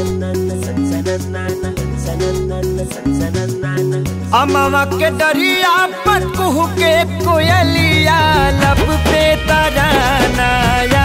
अमवा के दरिया पर कुहू के कोयलिया लब पे तरानाया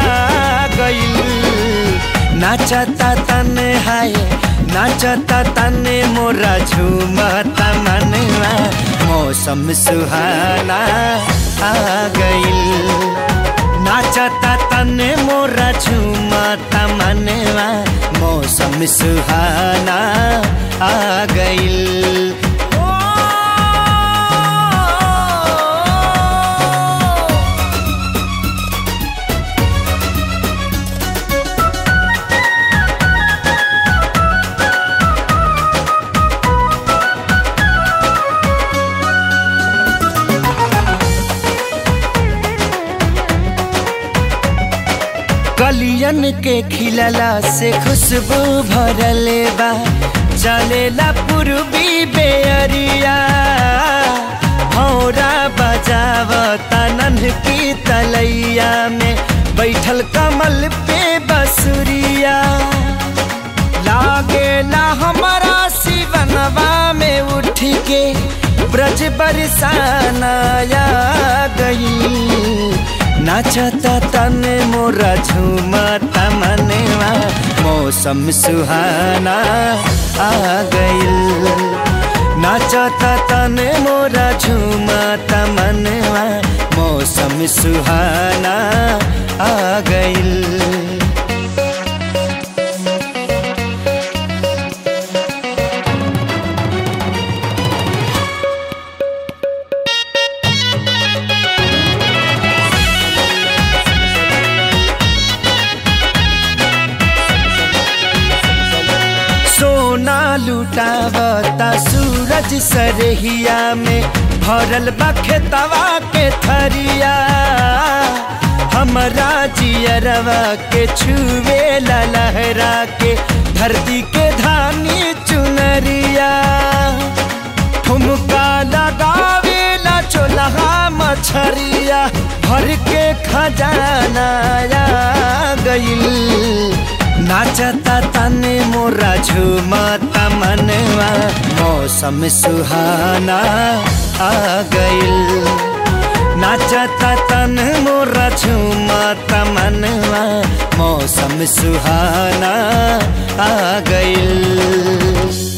गईल नाचता तने हाय नाचता तने मोरा झूमता मनवा मौसम सुहाना आ गईल नाचता तने मोरा झूमता मनवा मौसम सुहाना आ गईल कलियन के खिलला से खुशबू भरले बा चलेला पूर्वी बेअरिया भौरा बजावता नन्ह की तलैया में बैठल कमल पे बसुरिया लागेला हमारा शिवनवा में उठ के ब्रज बरसानाया गई नाचता तने मोरा झूमता मनवा मौसम सुहाना आ गईल नाचता तने मोरा झूमता मनवा मौसम सुहाना आ गईल सोना लुटावता सूरज सरहिया में भरल बा खेतवा के थरिया हमरा जियरवा के छुए ला लहरा के धरती के धानी चुनरिया ठुमका लगावे ला चोलहा मछरिया भर के खजाना आ गईल नाचता तने मोरा झूमता मनवा मौसम सुहाना आ गईल नाचता तन मोरा झूमता मनवा मौसम सुहाना आ गईल